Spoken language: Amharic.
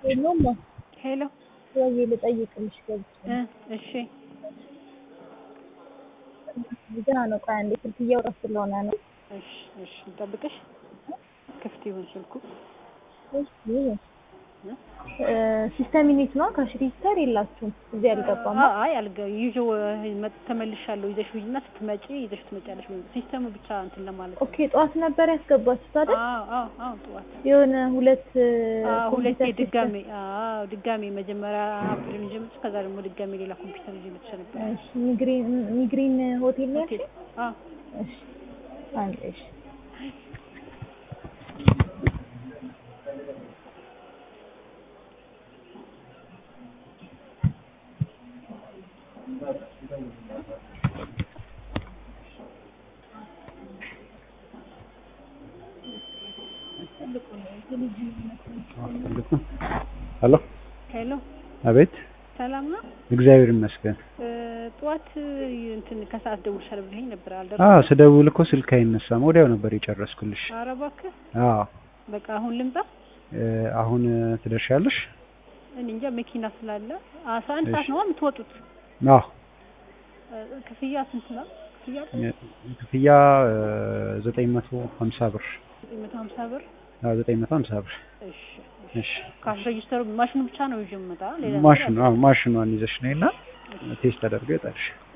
የለውም ሄሎ ወይ ልጠይቅልሽ ገብቼ እ እሺ ገና ነው። ቆይ አንዴ ስልክ እያወራሁ ስለሆነ ነው። እሺ እሺ ልጠብቅሽ። ክፍት ይሁን ስልኩ። እሺ ሲስተም ዩኒት ነው ካሽ ሬጂስተር የላችሁም? እዚህ አልገባም። አ- አይ አልገ ይዤው መ- ተመልሻለሁ። ይዘሽ ሂጂና ስትመጪ ይዘሽ ትመጫለሽ። ወይ ሲስተሙ ብቻ እንትን ለማለት ነው። ኦኬ ጠዋት ነበር ያስገባችሁት አይደል? አዎ አዎ አዎ ጠዋት የሆነ ሁለት አዎ ሁለቴ ኮምፒውተር ድጋሜ አዎ ድጋሜ መጀመሪያ አፕሪል ይዤ መጥቼ ከዛ ደግሞ ድጋሜ ሌላ ኮምፒውተር ይዤ መጥቼ ነበር። ሲስተም- እሺ ሚግሪን ሚግሪን ሆቴል ነው ሆቴል ያልሽኝ? አዎ እሺ አንዴ እሺ ሄሎ ሄሎ አቤት ሰላም ነው። እግዚአብሔር ይመስገን እ፣ ጠዋት እንትን ከሰዓት ደውልሻለሁ ብለኸኝ ነበር አዎ አልደረስኩም። ስደውል እኮ ስልክ አይነሳም ወዲያው ነበር የጨረስኩልሽ ኧረ እባክህ አዎ በቃ አሁን ልምጣ። እ፣ አሁን ትደርሻለሽ እኔ እንጃ መኪና ስላለ አስራ አንድ ሰዓት እሺ። ነው የምትወጡት። አዎ እ፣ ክፍያ ስንት ነው? ክፍያ ክፍያ ዘጠኝ መቶ ሀምሳ ብር ዘጠኝ መቶ ሀምሳ ብር። አዎ ዘጠኝ መቶ ሀምሳ ብር እሺ እሺ ካሽ ሬጂስተሩ ማሽኑ ብቻ ነው ይዤ የምመጣ ሌላ ነገር ማሽኑ አዎ ማሽኗን ይዘሽ ነይና ቴስት ተደርጎ ይወጣልሽ